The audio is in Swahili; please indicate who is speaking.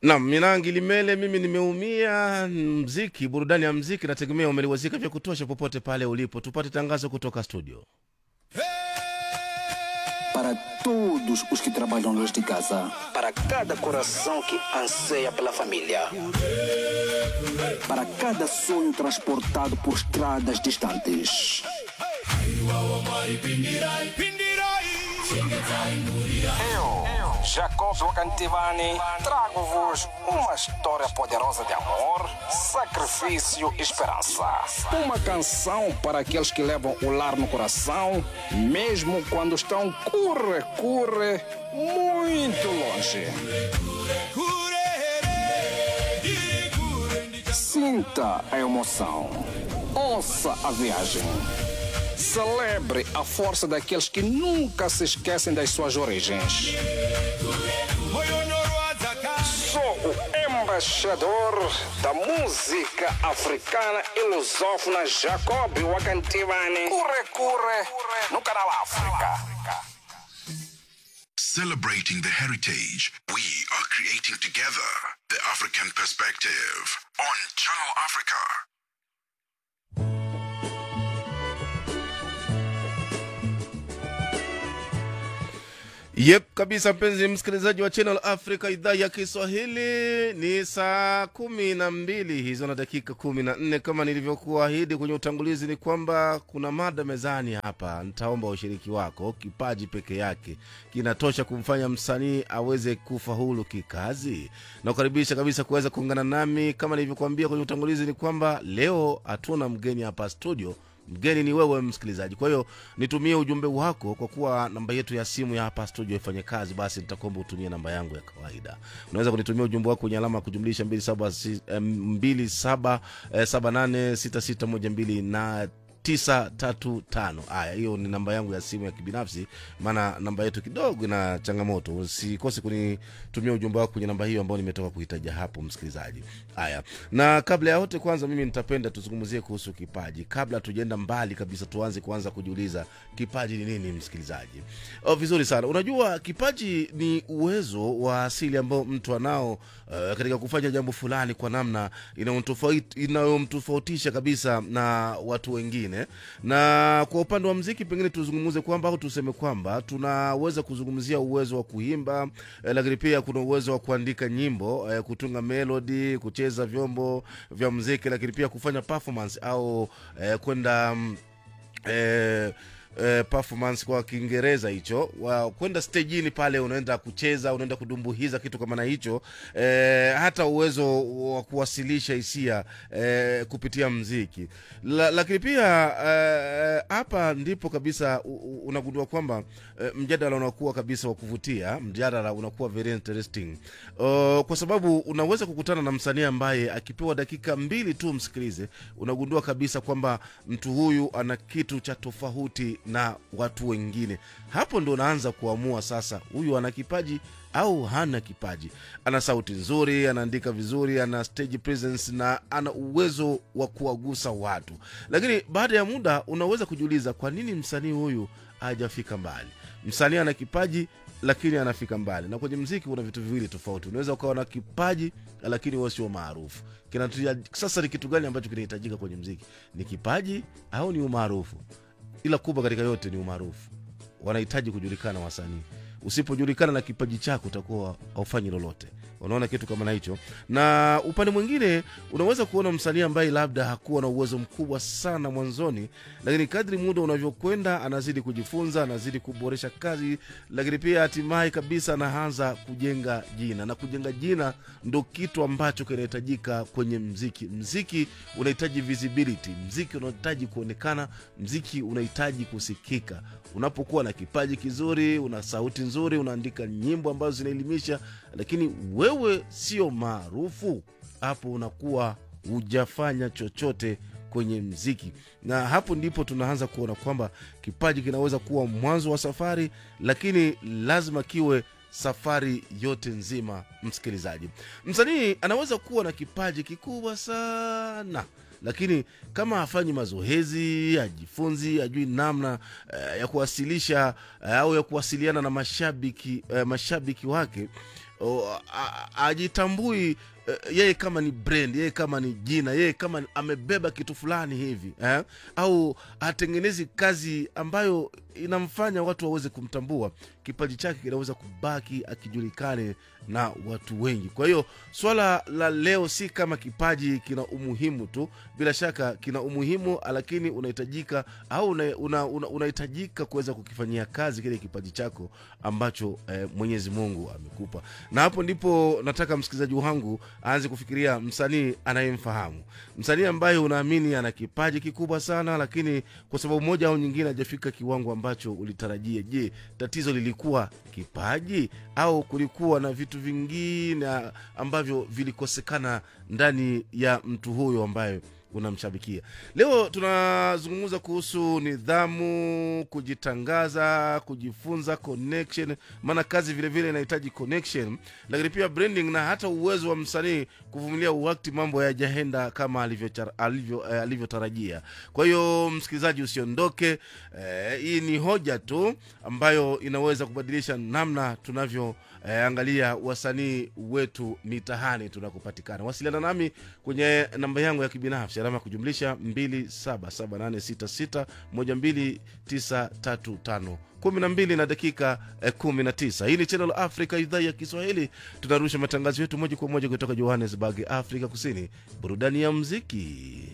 Speaker 1: Nam Minangi Limele, mimi nimeumia. Mziki, burudani ya mziki, nategemea umeliwazika vya kutosha popote pale ulipo. Tupate tangazo kutoka studio.
Speaker 2: Para todos os que trabalham nesta casa, para cada coração que anseia pela família, para cada sonho transportado por estradas distantes. Eu, Jacob Wakantivani, trago-vos uma história poderosa de amor, sacrifício e esperança. Uma canção para aqueles que levam o lar no coração, mesmo quando estão curre, curre, muito longe. Sinta a emoção. Ouça a viagem. Celebre a força daqueles que nunca se esquecem das suas origens. Sou o embaixador da música africana e lusófona Jacob Wakantivani. Curre, curre, no canal África.
Speaker 3: Celebrating the heritage we are creating together. The African Perspective on Channel Africa.
Speaker 1: Yep, kabisa mpenzi msikilizaji wa Channel Africa idhaa ya Kiswahili, ni saa kumi na mbili hizo na dakika kumi na nne kama nilivyokuahidi kwenye utangulizi, ni kwamba kuna mada mezani hapa. Nitaomba ushiriki wako. Kipaji peke yake kinatosha kumfanya msanii aweze kufaulu kikazi? Na kukaribisha kabisa kuweza kuungana nami. Kama nilivyokuambia kwenye utangulizi, ni kwamba leo hatuna mgeni hapa studio mgeni ni wewe msikilizaji kwa hiyo nitumie ujumbe wako kwa kuwa namba yetu ya simu ya hapa studio ifanye kazi basi nitakuomba utumie namba yangu ya kawaida unaweza kunitumia ujumbe wako kwenye alama ya kujumlisha 27786612 na 935 haya hiyo ni namba yangu ya simu ya kibinafsi maana namba yetu kidogo ina changamoto usikose kunitumia ujumbe wako kwenye namba hiyo ambayo nimetoka kuhitaja hapo msikilizaji haya na kabla ya yote kwanza mimi nitapenda tuzungumzie kuhusu kipaji kabla tujaenda mbali kabisa tuanze kuanza kujiuliza kipaji ni nini msikilizaji oh, vizuri sana unajua kipaji ni uwezo wa asili ambao mtu anao uh, katika kufanya jambo fulani kwa namna inayomtofauti- inayomtofautisha kabisa na watu wengine na kwa upande wa mziki pengine tuzungumze kwamba au tuseme kwamba tunaweza kuzungumzia uwezo wa kuimba eh, lakini pia kuna uwezo wa kuandika nyimbo eh, kutunga melody kucheza vyombo vya mziki lakini pia kufanya performance au eh, kwenda mm, eh, eh, performance kwa kiingereza hicho wa kwenda stejini pale unaenda kucheza unaenda kudumbuhiza kitu kama na hicho eh, hata uwezo wa kuwasilisha hisia eh, kupitia mziki La, lakini pia eh, hapa ndipo kabisa u- u- unagundua kwamba eh, mjadala unakuwa kabisa wa kuvutia mjadala unakuwa very interesting uh, kwa sababu unaweza kukutana na msanii ambaye akipewa dakika mbili tu msikilize unagundua kabisa kwamba mtu huyu ana kitu cha tofauti na watu wengine hapo ndo unaanza kuamua sasa huyu ana kipaji au hana kipaji ana sauti nzuri anaandika vizuri ana stage presence na ana uwezo wa kuwagusa watu lakini baada ya muda unaweza kujiuliza kwa nini msanii huyu hajafika mbali msanii ana kipaji lakini anafika mbali na kwenye mziki kuna vitu viwili tofauti unaweza ukawa na kipaji lakini wewe sio maarufu Kinatuja- sasa ni kitu gani ambacho kinahitajika kwenye mziki ni kipaji au ni umaarufu ila kubwa katika yote ni umaarufu wanahitaji kujulikana wasanii usipojulikana na kipaji chako utakuwa haufanyi lolote unaona kitu kama na hicho na upande mwingine unaweza kuona msanii ambaye labda hakuwa na uwezo mkubwa sana mwanzoni lakini kadri muda unavyokwenda anazidi kujifunza anazidi kuboresha kazi lakini pia hatimaye kabisa anaanza kujenga jina na kujenga jina ndo kitu ambacho kinahitajika kwenye mziki mziki unahitaji visibility mziki unahitaji kuonekana mziki unahitaji kusikika unapokuwa na kipaji kizuri una sauti nzuri unaandika nyimbo ambazo zinaelimisha lakini wewe sio maarufu hapo unakuwa hujafanya chochote kwenye mziki na hapo ndipo tunaanza kuona kwamba kipaji kinaweza kuwa mwanzo wa safari lakini lazima kiwe safari yote nzima msikilizaji msanii anaweza kuwa na kipaji kikubwa sana lakini kama hafanyi mazoezi ajifunzi ajui namna uh, ya kuwasilisha uh, au ya kuwasiliana na mashabiki uh, mashabiki wake o, a- a- ajitambui eh, yeye kama ni brand yeye kama ni jina yeye kama ni- amebeba kitu fulani hivi eh? au atengenezi kazi ambayo inamfanya watu waweze kumtambua kipaji chake kinaweza kubaki akijulikane na watu wengi kwa hiyo swala la leo si kama kipaji kina umuhimu tu bila shaka kina umuhimu lakini unahitajika au unahitajika una, una, unahitajika kuweza kukifanyia kazi kile kipaji chako ambacho eh, mwenyezi mungu amekupa na hapo ndipo nataka msikilizaji wangu aanze kufikiria msanii anayemfahamu msanii ambaye unaamini ana kipaji kikubwa sana lakini kwa sababu moja au nyingine hajafika kiwango ambacho ulitarajia je tatizo lilikuwa kipaji au kulikuwa na vitu vingine ambavyo vilikosekana ndani ya mtu huyo ambaye unamshabikia leo tunazungumza kuhusu nidhamu kujitangaza kujifunza connection maana kazi vile vile inahitaji connection lakini pia branding na hata uwezo wa msanii kuvumilia wakati mambo yajaenda kama alivyotar- alivyo- eh, alivyotarajia kwa hiyo msikilizaji usiondoke eh, hii ni hoja tu ambayo inaweza kubadilisha namna tunavyo eh, angalia wasanii wetu mitahani tunakopatikana wasiliana nami kwenye namba yangu ya kibinafsi alama ya kujumlisha 2778612935 12 na dakika eh, 19 hii ni channel africa idhaa ya kiswahili tunarusha matangazo yetu moja kwa moja kutoka johannesburg afrika kusini burudani ya mziki